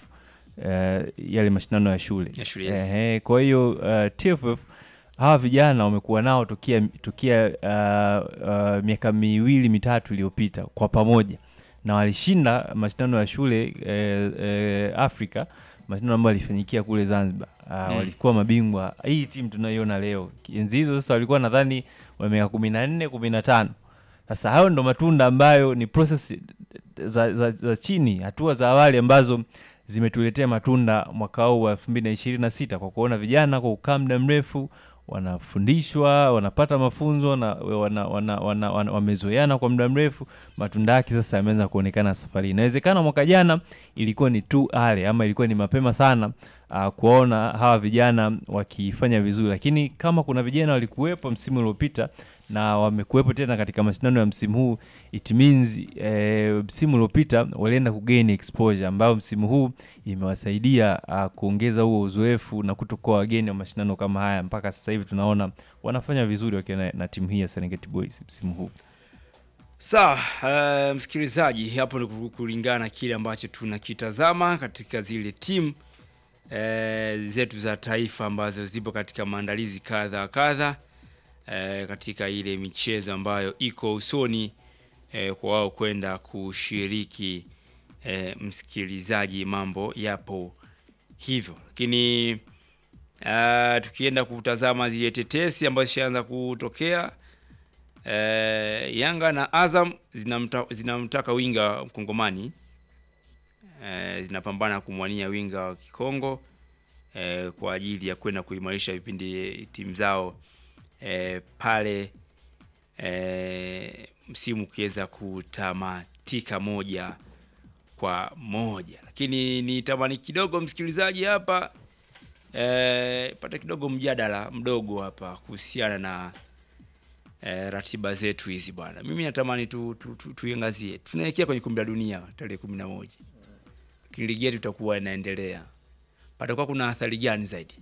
eh, yale mashindano ya shule, Ya shule, yes. Ehe, kwa hiyo uh, TFF hawa vijana wamekuwa nao tukia, tukia uh, uh, miaka miwili mitatu iliyopita kwa pamoja na walishinda mashindano ya shule eh, eh, Afrika, mashindano ambayo yalifanyikia kule Zanzibar. Uh, Mm. walikuwa mabingwa. Hii timu tunayoiona leo, enzi hizo sasa walikuwa nadhani wa miaka kumi na nne kumi na tano. Sasa hayo ndo matunda ambayo ni process za, za, za chini, hatua za awali ambazo zimetuletea matunda mwaka huu wa elfu mbili na ishirini na sita kwa kuona vijana kwa kukaa muda mrefu wanafundishwa, wanapata mafunzo na wana, wana, wana, wana, wamezoeana kwa muda mrefu. Matunda yake sasa yameanza kuonekana safari. hii. Inawezekana mwaka jana ilikuwa ni tu ale ama ilikuwa ni mapema sana uh, kuwaona hawa vijana wakifanya vizuri, lakini kama kuna vijana walikuwepo msimu uliopita na wamekuwepo tena katika mashindano ya msimu huu, it means eh, msimu uliopita walienda kugain exposure ambayo msimu huu imewasaidia uh, kuongeza huo uzoefu na kutokuwa wageni wa mashindano kama haya. Mpaka sasa hivi tunaona wanafanya vizuri wakiwa na, na timu hii ya Serengeti Boys msimu huu. Sawa, uh, msikilizaji, hapo ni ku- kulingana na kile ambacho tunakitazama katika zile timu eh, zetu za taifa ambazo zipo katika maandalizi kadha wa kadha eh, katika ile michezo ambayo iko usoni eh, kwa wao kwenda kushiriki. Eh, msikilizaji, mambo yapo hivyo, lakini uh, tukienda kutazama zile tetesi ambazo zishaanza kutokea Eh, Yanga na Azam zinamta, zinamtaka winga mkongomani eh, zinapambana kumwania winga wa Kikongo eh, kwa ajili ya kwenda kuimarisha vipindi timu zao eh, pale eh, msimu ukiweza kutamatika moja kwa moja, lakini nitamani kidogo msikilizaji hapa eh, pata kidogo mjadala mdogo hapa kuhusiana na eh, ratiba zetu hizi bwana. Mimi natamani tu, tu, tu, tuiangazie. Tunaelekea kwenye kombe la dunia tarehe kumi na moja, lakini ligi yetu itakuwa inaendelea, patakuwa kuna athari gani zaidi?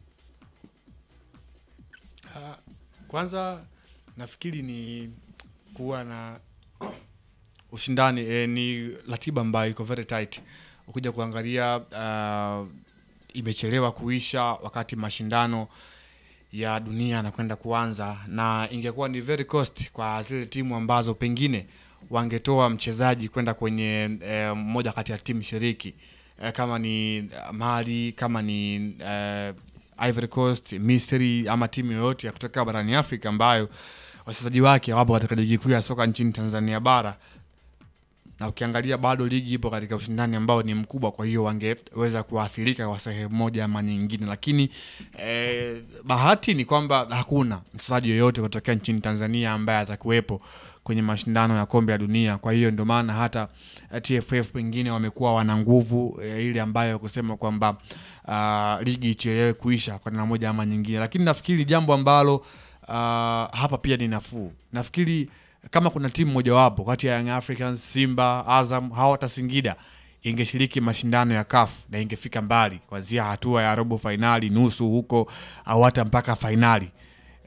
Kwanza nafikiri ni kuwa na ushindani eh, ni ratiba ambayo iko very tight. Ukija kuangalia uh, imechelewa kuisha wakati mashindano ya dunia yanakwenda kuanza, na ingekuwa ni very cost kwa zile timu ambazo pengine wangetoa mchezaji kwenda kwenye eh, moja kati ya timu shiriki eh, kama ni eh, Mali, kama ni eh, Ivory Coast, Misri ama timu yoyote ya kutoka barani Afrika ambayo wachezaji wake wapo katika ligi kuu ya soka nchini Tanzania bara na ukiangalia bado ligi ipo katika ushindani ambao ni mkubwa, kwa hiyo wangeweza kuathirika kwa sehemu moja ama nyingine, lakini eh, bahati ni kwamba hakuna mchezaji yoyote kutokea nchini Tanzania ambaye atakuwepo kwenye mashindano ya kombe la dunia. Kwa hiyo ndio maana hata eh, TFF pengine wamekuwa wana nguvu eh, ile ambayo kusema kwamba uh, ligi ichelewe kuisha kwa namna moja ama nyingine, lakini nafikiri jambo ambalo uh, hapa pia ni nafuu. Nafikiri kama kuna timu mojawapo kati ya Young Africans, Simba, Azam au hata Singida ingeshiriki mashindano ya CAF na ingefika mbali kuanzia hatua ya robo fainali, nusu huko au hata mpaka fainali,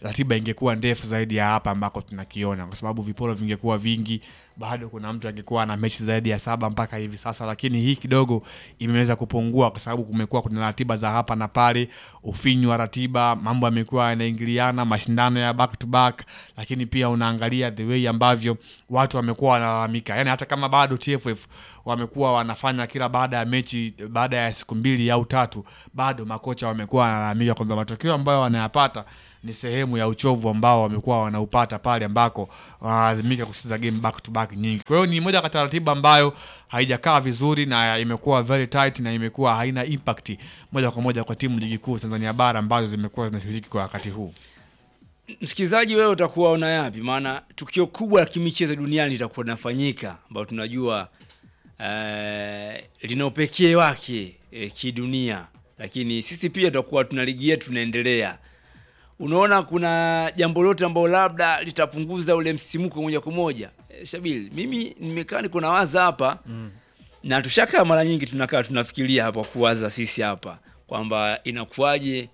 ratiba ingekuwa ndefu zaidi ya hapa ambako tunakiona, kwa sababu viporo vingekuwa vingi, bado kuna mtu angekuwa na mechi zaidi ya saba mpaka hivi sasa, lakini hii kidogo imeweza kupungua kwa sababu kumekuwa kuna ratiba za hapa na pale, ufinyu wa ratiba, mambo yamekuwa yanaingiliana, mashindano ya back to back, lakini pia unaangalia the way ambavyo watu wamekuwa wanalalamika, yani hata kama bado TFF wamekuwa wanafanya kila baada ya mechi, baada ya siku mbili au tatu, bado makocha wamekuwa wanalalamika kwamba matokeo ambayo wanayapata ni sehemu ya uchovu ambao wamekuwa wanaupata pale ambako wanalazimika kucheza game back to back nyingi. Kwa hiyo ni moja kati ya ratiba ambayo haijakaa vizuri na imekuwa very tight na imekuwa haina impact moja kwa moja kwa timu ligi kuu Tanzania bara ambazo zimekuwa zinashiriki kwa wakati huu. Msikilizaji, wewe utakuwa una yapi? Maana tukio kubwa la kimichezo duniani litakuwa linafanyika, ambao tunajua eh, lina upekee wake eh, kidunia, lakini sisi pia tutakuwa tuna ligi yetu tunaendelea. Unaona, kuna jambo lote ambalo labda litapunguza ule msimuko moja kwa moja eh, Shabil, mimi nimekaa niko nawaza hapa mm. na tushakaa mara nyingi tunakaa tunafikiria hapa kuwaza sisi hapa kwamba inakuwaje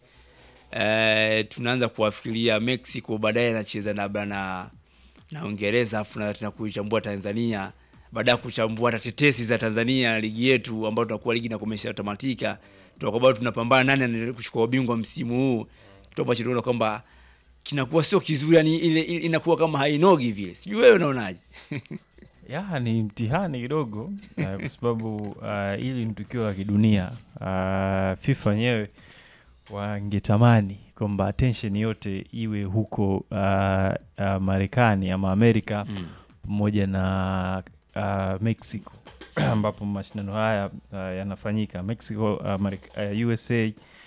eh, tunaanza kuwafikiria Mexico baadaye anacheza labda na na Uingereza afu na tuna kuichambua Tanzania baada ya kuchambua hata tetesi za Tanzania ligi yetu ambayo tunakuwa ligi inakomesha tamatika, tunakuwa bado tunapambana nani anaendelea kuchukua ubingwa msimu huu, kitu ambacho tunaona kwamba kinakuwa sio kizuri, yani ile, ile inakuwa kama hainogi vile. Sijui wewe unaonaje? ya ni mtihani kidogo uh, kwa sababu uh, hili ni tukio la kidunia uh, FIFA wenyewe wangetamani kwamba attention yote iwe huko uh, uh, Marekani ama Amerika pamoja na uh, Mexico ambapo mashindano haya uh, yanafanyika Mexico, uh, Marek- uh, USA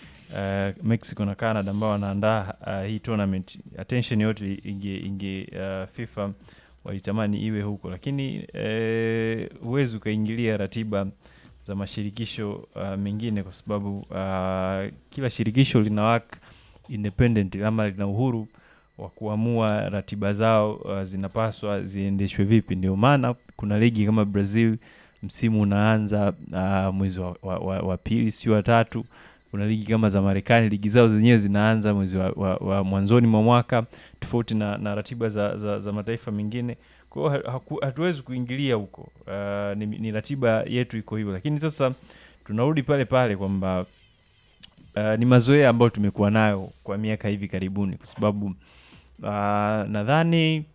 uh, Mexico na Canada ambao wanaandaa uh, hii tournament. Attention yote inge, inge uh, FIFA walitamani iwe huko, lakini eh, huwezi ukaingilia ratiba za mashirikisho uh, mengine kwa sababu uh, kila shirikisho lina work independent ama lina uhuru wa kuamua ratiba zao uh, zinapaswa ziendeshwe vipi. Ndio maana kuna ligi kama Brazil msimu unaanza uh, mwezi wa, wa, wa, wa pili sio wa tatu. Kuna ligi kama za Marekani ligi zao zenyewe zinaanza mwezi wa, wa, wa mwanzoni mwa mwaka tofauti na, na ratiba za, za, za mataifa mengine. Kwa hiyo ha- haku- hatuwezi kuingilia huko. Uh, ni, ni ratiba yetu iko hivyo, lakini sasa tunarudi pale pale kwamba uh, ni mazoea ambayo tumekuwa nayo kwa miaka hivi karibuni, kwa sababu uh, nadhani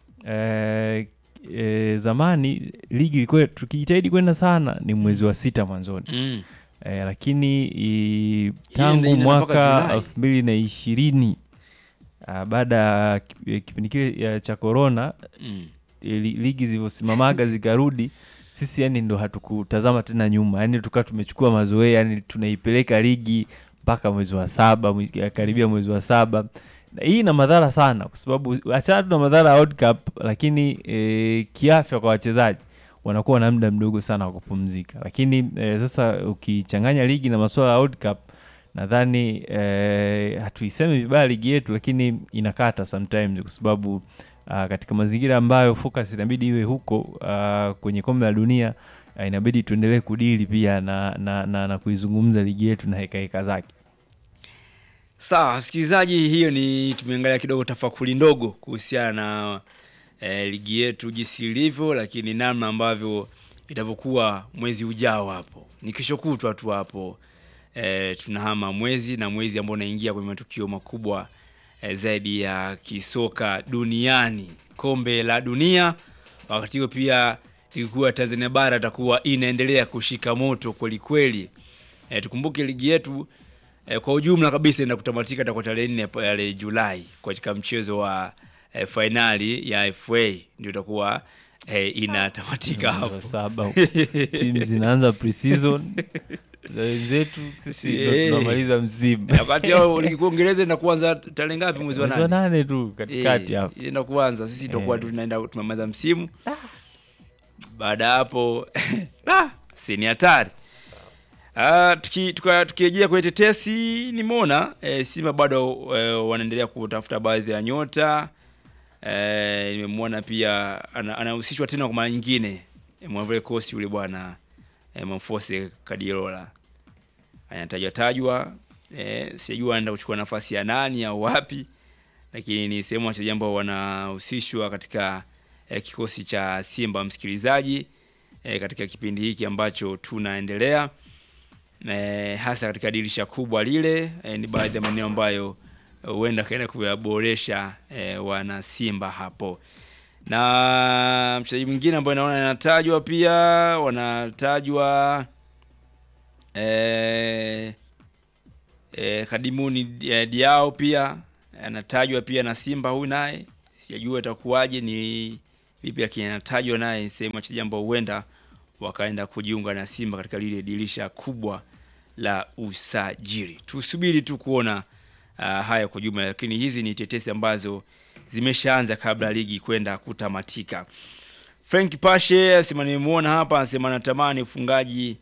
uh, e, zamani ligi ilikuwa tukijitahidi kwenda sana ni mwezi wa sita mwanzoni Mm. e, lakini i, tangu inaenda mpaka mwaka Julai. elfu mbili na ishirini uh, baada ya kip- kipindi kile ya cha korona Mm. li- ligi zilivyosimamaga zikarudi sisi yani ndo hatukutazama tena nyuma yani tukawa tumechukua mazoea yani tunaipeleka ligi mpaka mwezi wa saba mwi- karibia mwezi wa saba na hii ina madhara sana kwa sababu achana tu na madhara ya World Cup lakini e, kiafya kwa wachezaji wanakuwa na muda mdogo sana wa kupumzika lakini e, sasa ukichanganya ligi na masuala ya World Cup nadhani e, hatuisemi vibaya ligi yetu lakini inakata sometimes kwa sababu uh, katika mazingira ambayo focus inabidi iwe huko uh, kwenye kombe la dunia uh, inabidi tuendelee kudili pia na, na, na, na kuizungumza ligi yetu na hekaheka zake Sawa, msikilizaji, hiyo ni tumeangalia kidogo tafakuri ndogo kuhusiana na eh, ligi yetu jinsi ilivyo, lakini namna ambavyo itavyokuwa mwezi ujao hapo. Ni kesho kutwa tu hapo eh, tunahama mwezi na mwezi ambao unaingia kwenye matukio makubwa eh, zaidi ya kisoka duniani, kombe la dunia. Wakati huo pia ligi kuu ya Tanzania bara itakuwa inaendelea kushika moto kweli kweli. Eh, tukumbuke ligi yetu eh, kwa ujumla kabisa ina kutamatika itakuwa tarehe nne pale Julai katika mchezo wa eh, fainali ya FA ndio itakuwa eh, inatamatika Mwezi wa hapo. saba timu zinaanza pre-season za wenzetu sisi ndo Eh. tunamaliza msimu wakati hao ligi kuu Uingereza ina kuanza tarehe ngapi mwezi wa mwezi wa nane? nane tu katikati Eh, hapo inaenda kuanza sisi tutakuwa Eh. tunaenda tumemaliza msimu baada ya hapo ah, si ni hatari Ah, tuki- tuka- tukirejea kwenye tetesi nimeona eh, Simba bado eh, wanaendelea kutafuta baadhi ya nyota eh, nimemwona pia ana- anahusishwa tena kwa mara nyingine eh, Mwavule Kosi yule bwana eh, Mfose Kadiola anatajwa tajwa eh, sijajua anaenda kuchukua nafasi ya nani au wapi lakini ni sehemu ya wachezaji ambao wanahusishwa katika eh, kikosi cha Simba msikilizaji, eh, katika kipindi hiki ambacho tunaendelea eh, hasa katika dirisha kubwa lile eh, ni baadhi ya maeneo ambayo huenda kaenda kuyaboresha eh, wana Simba hapo na mchezaji mwingine ambaye naona anatajwa pia wanatajwa eh, eh, Kadimuni eh, Diao pia anatajwa pia na Simba huyu naye sijajua itakuwaje ni vipi, lakini anatajwa naye sehemu ya wachezaji ambao huenda wakaenda kujiunga na Simba katika lile dirisha kubwa la usajili. Tusubiri tu kuona uh, haya kwa jumla, lakini hizi ni tetesi ambazo zimeshaanza kabla ligi kwenda kutamatika. Frank Pashe asema nimemuona hapa, anasema natamani ufungaji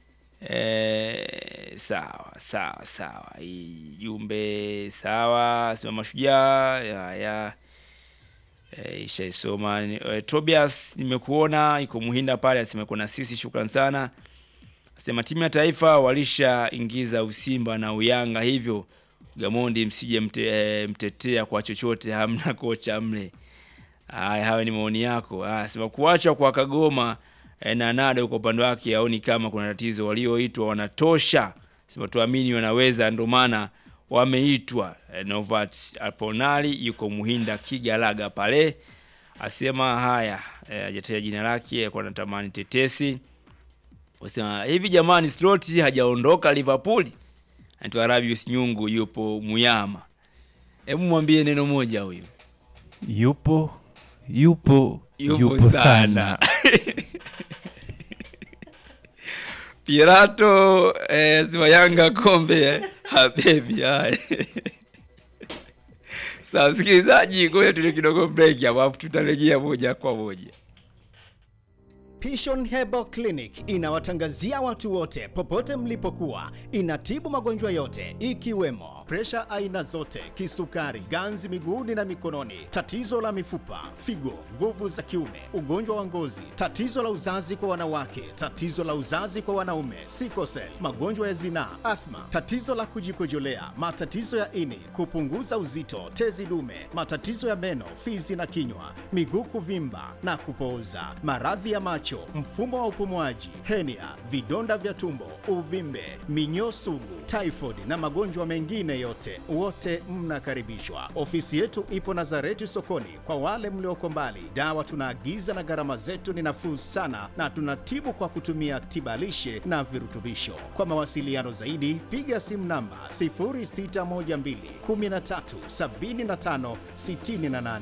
eh, sawa sawa sawa, hii jumbe sawa, asema mashujaa ya, ya eh, ishaisoma eh, Tobias nimekuona iko Muhinda pale, asema kuna sisi, shukran sana. Asema timu ya taifa walishaingiza Usimba na Uyanga, hivyo Gamondi msije mte, e, mtetea kwa chochote, hamna kocha mle. Haya, hayo ni maoni yako. Ah, sema kuachwa kwa Kagoma e, na Nado kwa upande wake aoni kama kuna tatizo, walioitwa wanatosha. Sema tuamini wanaweza, ndio maana wameitwa. E, Novat Aponali yuko Muhinda Kigalaga pale, asema haya, hajataja e, jina lake kwa natamani tetesi. Wasema hivi jamani, Sloti hajaondoka Liverpool anaitwa Rabius Nyungu yupo Muyama. Hebu mwambie neno moja huyu. Yupo yupo Yupo sana. Pirato eh, sima Yanga kombe eh, habebi haya. Sasa msikilizaji, ngoja tule kidogo break hapo, alafu tutarejea moja kwa moja. Pishon Herbal Clinic inawatangazia watu wote popote mlipokuwa. Inatibu magonjwa yote ikiwemo presha aina zote, kisukari, ganzi miguuni na mikononi, tatizo la mifupa, figo, nguvu za kiume, ugonjwa wa ngozi, tatizo la uzazi kwa wanawake, tatizo la uzazi kwa wanaume, sikosel, magonjwa ya zinaa, athma, tatizo la kujikojolea, matatizo ya ini, kupunguza uzito, tezi dume, matatizo ya meno, fizi na kinywa, miguu kuvimba na kupooza, maradhi ya macho, mfumo wa upumuaji, henia, vidonda vya tumbo, uvimbe, minyoo sugu, typhoid na magonjwa mengine yote, wote mnakaribishwa. Ofisi yetu ipo Nazareti sokoni. Kwa wale mlioko mbali, dawa tunaagiza na gharama zetu ni nafuu sana, na tunatibu kwa kutumia tibalishe na virutubisho. Kwa mawasiliano zaidi, piga simu namba 0612 13 75 68.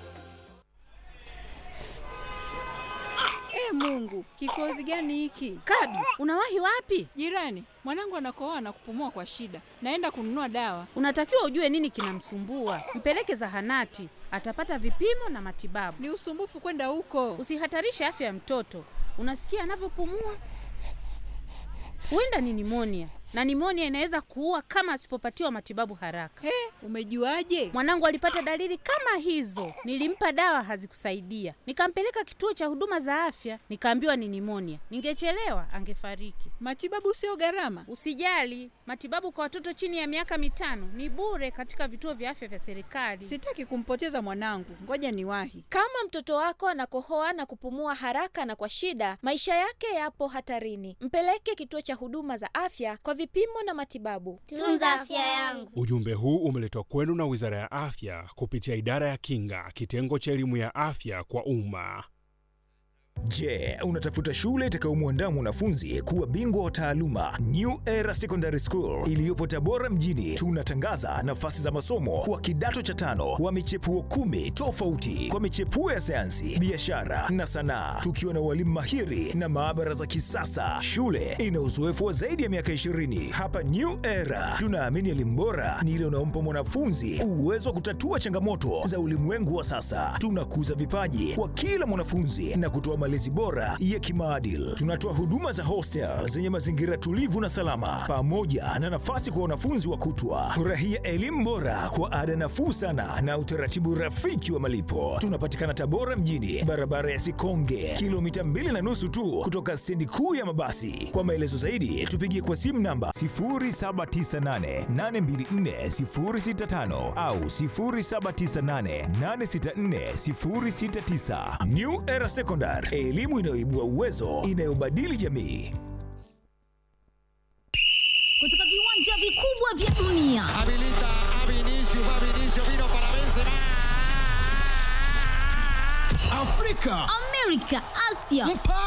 E Mungu, kikozi gani hiki? Kadu, unawahi wapi? Jirani, mwanangu anakohoa na kupumua kwa shida, naenda kununua dawa. Unatakiwa ujue nini kinamsumbua, mpeleke zahanati, atapata vipimo na matibabu. Ni usumbufu kwenda huko. Usihatarishe afya ya mtoto. Unasikia anavyopumua? Huenda ni nimonia, na nimonia inaweza kuua kama asipopatiwa matibabu haraka. He, umejuaje? Mwanangu alipata dalili kama hizo, nilimpa dawa hazikusaidia, nikampeleka kituo cha huduma za afya, nikaambiwa ni nimonia. Ningechelewa angefariki. Matibabu sio gharama. Usijali, matibabu kwa watoto chini ya miaka mitano ni bure katika vituo vya afya vya serikali. Sitaki kumpoteza mwanangu, ngoja niwahi. Kama mtoto wako anakohoa na kupumua haraka na kwa shida, maisha yake yapo hatarini. Mpeleke kituo cha huduma za afya kwa vipimo na matibabu. Tunza afya yangu. Ujumbe huu umeletwa kwenu na Wizara ya Afya kupitia Idara ya Kinga, kitengo cha elimu ya afya kwa umma. Je, unatafuta shule itakayomwandaa mwanafunzi kuwa bingwa wa taaluma? New Era Secondary School iliyopo Tabora mjini, tunatangaza nafasi za masomo kwa kidato cha tano wa michepuo kumi tofauti kwa michepuo ya sayansi, biashara na sanaa, tukiwa na walimu mahiri na maabara za kisasa. Shule ina uzoefu wa zaidi ya miaka 20. Hapa New Era tunaamini elimu bora ni ile unaompa mwanafunzi uwezo wa kutatua changamoto za ulimwengu wa sasa. Tunakuza vipaji kwa kila mwanafunzi na kutoa malezi malezi bora ya kimaadili. Tunatoa huduma za hostel zenye mazingira tulivu na salama, pamoja na nafasi kwa wanafunzi wa kutwa. Furahia elimu bora kwa ada nafuu sana na utaratibu rafiki wa malipo. Tunapatikana Tabora mjini, barabara ya Sikonge, kilomita mbili na nusu tu kutoka stendi kuu ya mabasi. Kwa maelezo zaidi, tupigie kwa simu namba 0798824065 au 0798864069. New Era Secondary, elimu inayoibua uwezo, inayobadili jamii. kutoka viwanja vikubwa vya dunia Afrika, Amerika, Asia,